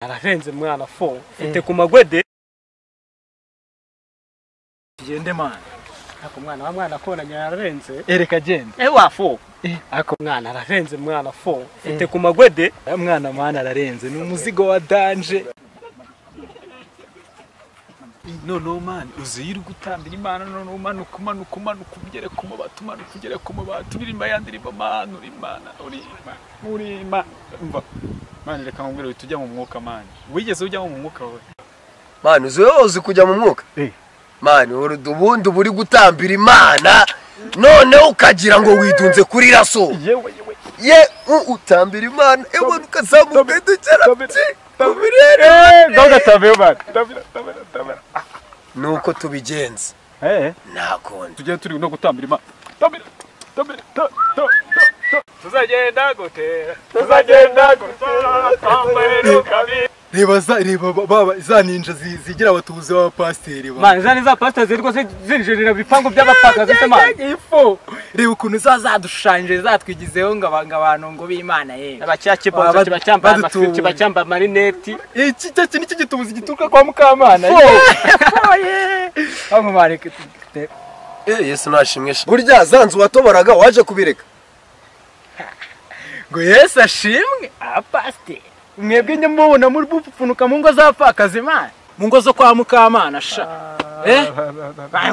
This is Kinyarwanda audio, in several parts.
arahenze mwana fo ufite ku magwede gende mwana ako mwana wa mwana akoranye ararenze ereka genda ewa fo Eh. ako mwana arahenze mwana fo ufite ku magwede aya mwana mwana ararenze ni umuzigo wa danje noneho mani uzi yirirwa utambira imana noneho umanuka umanuka umanuka ugere ku mubati umanuka ugere ku mubati uririmba yandirimba mani uri imana uri imana uri imana umva mani reka nkubwire uhita ujya mu mwuka mani wigeze ujyamo mu mwuka we mani uzi wowe uzi kujya mu mwuka Eh. mani uri- ubundi uba uri gutambira imana noneho ukagira ngo widunze kuri raso yewe yewe ye u- utambira imana ewe ukazamuka dukera ubirere ndabona tabeho mani ndabona ndabona ndabona nuko tubigenza eee ntakonde tugiye turi no gutambira imana tambira tambira tuzagenda gutera tuzagenda gutera tambira ukabira reba za reba ba- baba za ninja zi- zigira abatuzi b'abapasiteri ba mwana zani za pasita zirwa zinjirira ibipangu by'abapakazi se mwana ifu reba ukuntu za zadushushanyije zatwigizeho ngo aba- ngo abantu ngo b'imana yewe abacya kibonzo Baba- kibacyambaye amafi badutubura. kibacyambaye amarineti iki iki ni cyo gitubuzi gituruka kwa mukamana bamumare yesu ntashimwe sha- burya zanzu watoboraga waje kubireka ngo yesu ashimwe abapasiteri mwebwe njye mubona muri gupfunuka mu ngo z'abapfakazi imana mu ngo zo kwa mukamana sha eh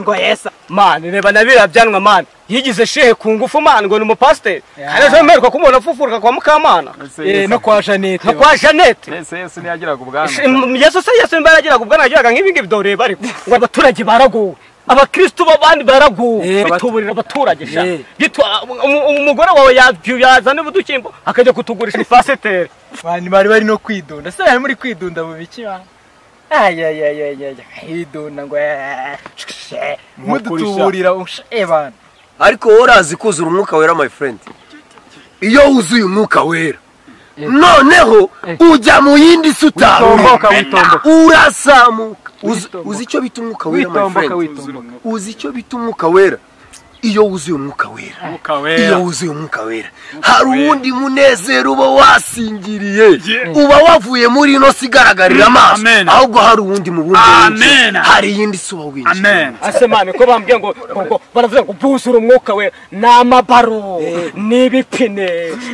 ngo yesu mani reba na biriya byanwa mani yigize shehe ku ngufu mani ngo ni umupasiteri Ya. hari ejo mperuka k'umuntu afufuruka kwa mukamana eh no kwa janete nka kwa janete Yesu Yesu ntiyagiraga ubwanwa yesu se yesu mba yagiraga ubwo nagiraga nk'ibingibi doreba ariko ngo abaturage baraguwe abakirisitu b'abandi baraguwe Eh, abatu- bituburira abaturage sha Eh. Bitu- umu- umu- umugore wawe ya- yazana ubudukimbo akajya kutugurisha ifaseteri bani bari bari no kwidunda se bari muri kwidunda mu biki ba ayayayayaya kwidunda ngo eh, eh, mudutuburira usha- eh bana ariko wowe urazi kuzura umwuka wera my friend iyo wuzuye umwuka wera noneho ujya mu yindi si witomboka utamenya witomboka urazamuka Uzi- uzi icyo bita umwuka wera my witomboka friend witomboka uzi icyo bita umwuka wera iyo wuzuye umwuka wera iyo wuzuye umwuka wera hari uwundi munezero uba wasingiriye uba wavuye muri ino si igaragarira amaso Amen. ahubwo hari uwundi mu bundi Amen. winjiye hari iyindi si uba winjiye amen ase mani ko bambwiye ngo ngo- ngo baravuga ngo buzura umwuka we ni amabaro ni ibipine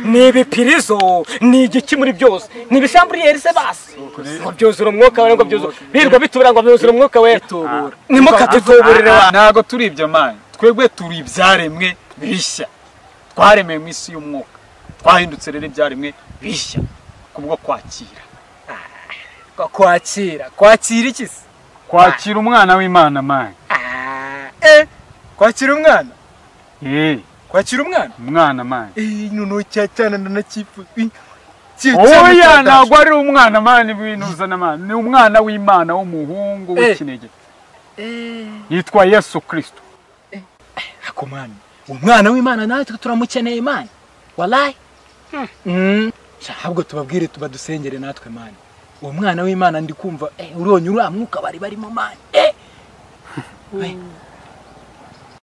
ni ibipirizo ni igiki muri byose ni ibisamburiyeri se basi ngo byuzura umwuka we ngo byuzura birirwa bitubura ngo byuzura umwuka we ni mukatutuburire wa ntabwo turi ibyo mani twebwe turi ibyaremwe bishya twaremewe mu isi y'umwuka twahindutse rero ibyaremwe bishya kubwo kwakira kwakira kwakira iki se kwakira umwana w'imana mani eh kwakira umwana eh kwakira umwana umwana mani eh noneho cya cyana ndanakifuza oya ntabwo ari umwana mani w'intuzana mani ni umwana w'imana w'umuhungu w'ikinege yitwa yesu kirisito Ako mwana umwana w'imana natwe turamukeneye imana walayi ahubwo tubabwire tuba dusengere natwe mani uwo mwana w'imana ndi kumva eh, uronye uriya mwuka bari barimo mani eh. We,